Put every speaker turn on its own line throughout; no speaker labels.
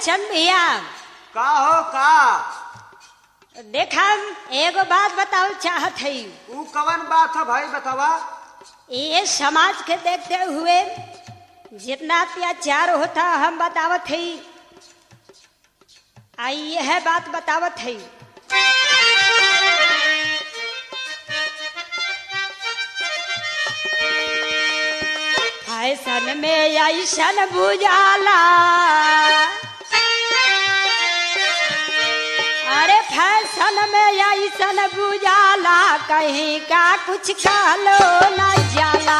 चंद भैया
का हो का
देखा एगो बात बताओ चाहत है
ऊ कवन बात है भाई बतावा
ये समाज के देखते हुए जितना अत्याचार होता हम बतावत है आई यह बात बतावत है फैशन में ऐसन बुझाला अरे फैशन में ऐसन बुझाला कहीं का कुछ कहलो न जाला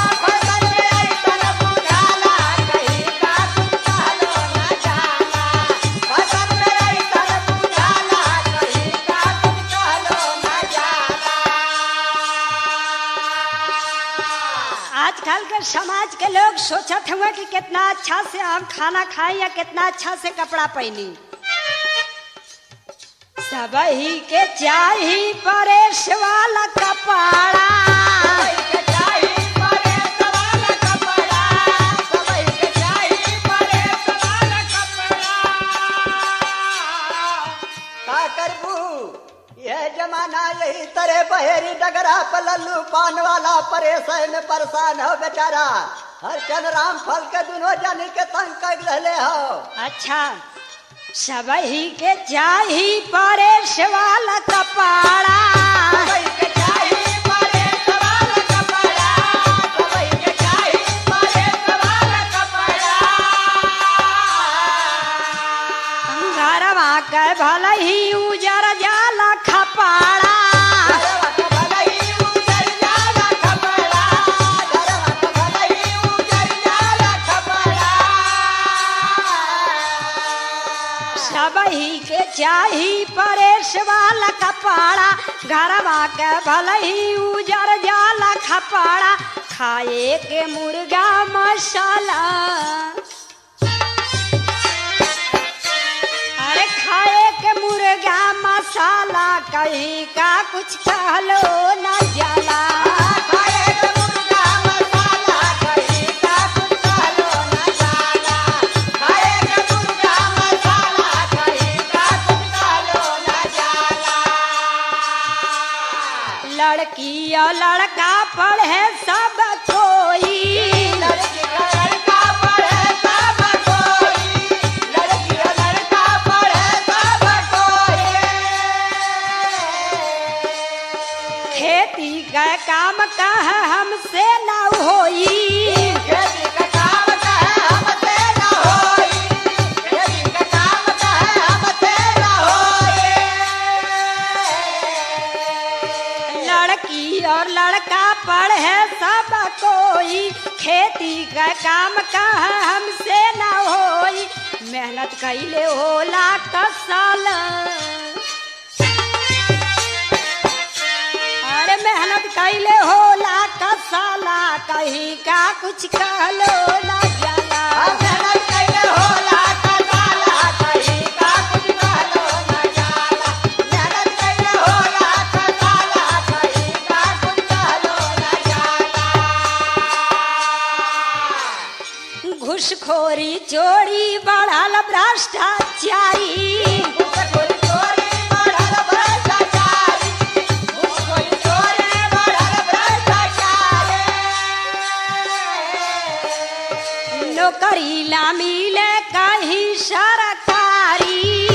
आजकल के समाज के लोग सोचत हुए कि कितना अच्छा से हम खाना खाएं या कितना अच्छा से कपड़ा पहनी सब ही के चाही परेश वाला कपड़ा
का करबू यह जमाना यही तरह बहेरी डगरा पलल्लू पान वाला परेशान में परेशान हो बेचारा हर चंद राम फल के दोनों जानी के तंग कर रहे हो
अच्छा सब ही के चाही परेश वाला कपड़ा घरवा के भले ही उजर जाला खपाड़ा सब ही के चाही परेश वाला कपड़ा घरवा के भले ही उजर जाला खपाड़ा खाए के मुर्गा मसाला अरे खाए के मुर्गा मसाला कहीं का कुछ कहलो न जाला लड़की और लड़का पढ़े सब कोई खेती का काम कह हमसे न होई लड़की और लड़का पढ़े सब कोई खेती का काम कह हमसे न होई मेहनत कैले होला कसल अरे मेहनत कैले होला कसाला कहीं का कुछ कहलो न जाला घुसखोरी चोरी बढ़ल भ्रष्टाचारी नौकरी ला मिले कहीं सरकारी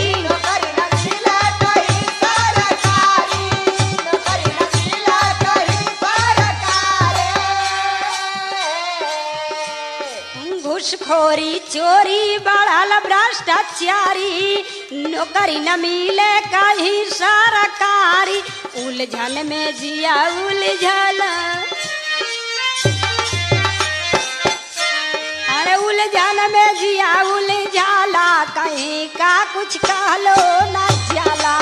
घुसखोरी चोरी बढ़ल भ्रष्टाचारी नौकरी न मिले कहीं सरकारी उलझन में जिया उलझल अरे उलझन में जिया उलझाला कहीं का कुछ कहलो न जाला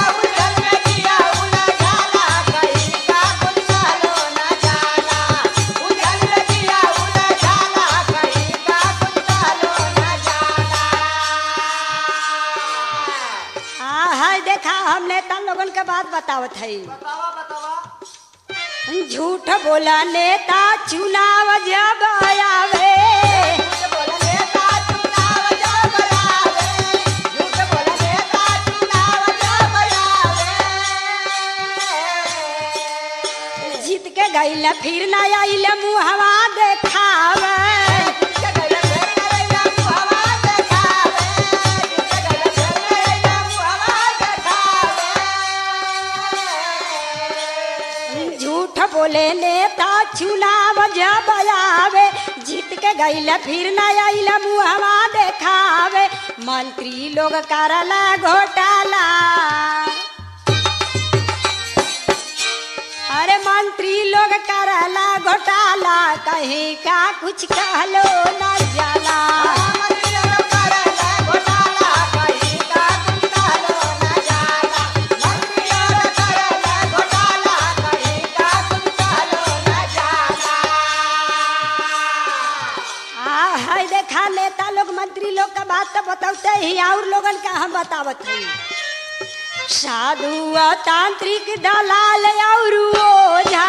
हाँ है देखा हम नेता लोगन के बात बतावत है
बतावा बतावा
झूठ बोला नेता चुनाव जब आवे फिर न आइल मुहवा देखावे झूठ बोले नेता चुनाव जब आवे जीत के गईल फिर न आइल मुहवा देखावे मंत्री लोग करला घोटाला अरे मंत्री लोग करला घोटाला कहीं का कुछ कहलो न जाला आ है देखा नेता लोग मंत्री लोग का बात तो बताते ही और लोगन का हम बतावत हई साधु और तांत्रिक दलाल और ओझा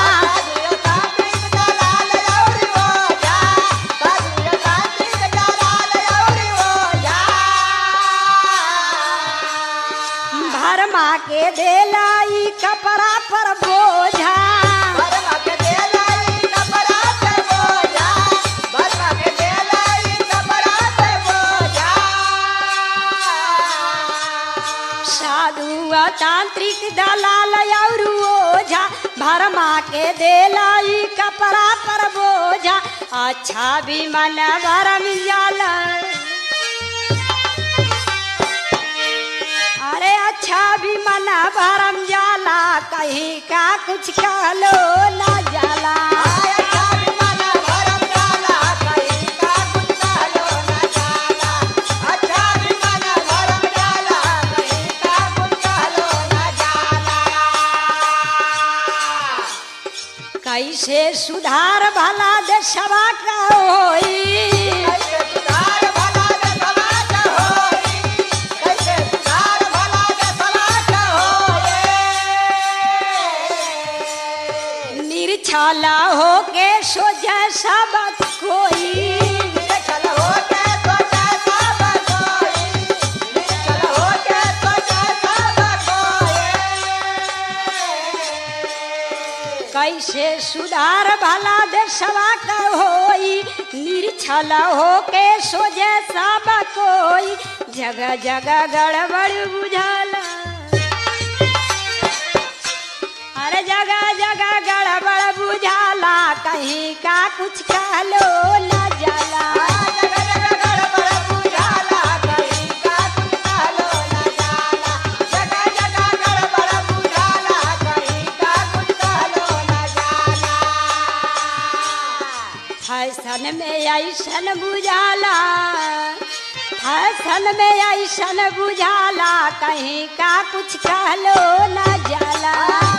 भरमा के देलाई कपड़ा पर बोझा साधु और तांत्रिक दलाल और ओझा भरमा के देलाई कपड़ा पर बोझा अच्छा भी मन भरम जाला अरे अच्छा भी मन भरम जाला कहीं का कुछ कहलो ना जाला कैसे सुधार भला देशवा का होई निर्छला होके सोझा सब कोई कैसे सुधार भला देशवा का होई निर्छल होके सोझे सब कोई जगह जगह गड़बड़ बुझाला अरे जगह जगह गड़बड़ बुझाला कहीं का कुछ कहलो न जाला फैशन में ऐसन बुझाला फैशन में ऐसन बुझाला कहीं का कुछ कहलो न जाला